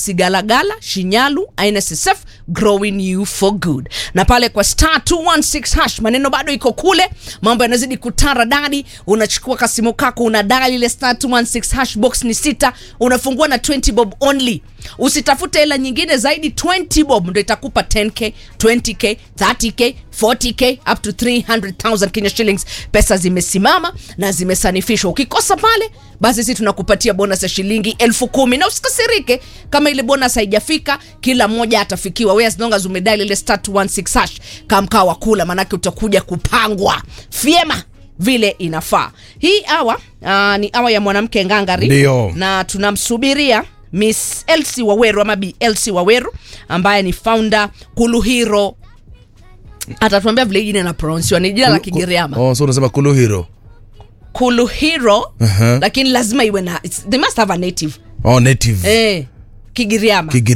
Sigalagala, Shinyalu, INSSF growing you for good. Na pale kwa star 216 hash maneno bado iko kule, mambo yanazidi kutara dadi. Unachukua kasimu kako una dial ile star 216 hash, box ni sita, unafungua na 20 bob only. Usitafute hela nyingine zaidi, 20 bob ndio itakupa 10k, 20k, 30k, 40k up to 300,000 Kenya shillings. Pesa zimesimama na zimesanifishwa. Ukikosa pale, basi sisi tunakupatia bonus ya shilingi elfu kumi na usikasirike kama ile bonus haijafika, kila mmoja atafikiwa. Wewe as long as umedial ile star 216 hash kamkaa wa kula, manake utakuja kupangwa vyema vile inafaa. Hii awa uh, ni awa ya mwanamke ngangari Ndio. na tunamsubiria Miss Elsie Waweru ama Bi Elsie Waweru ambaye ni founder Kuluhiro. Atatuambia vile jina na pronounce ni jina la Kigiriama. Oh, so unasema Kuluhiro. Kuluhiro Uh-huh. lakini lazima iwe na it's- they must have a native Oh, native. eh, Kigiriama. Kigiri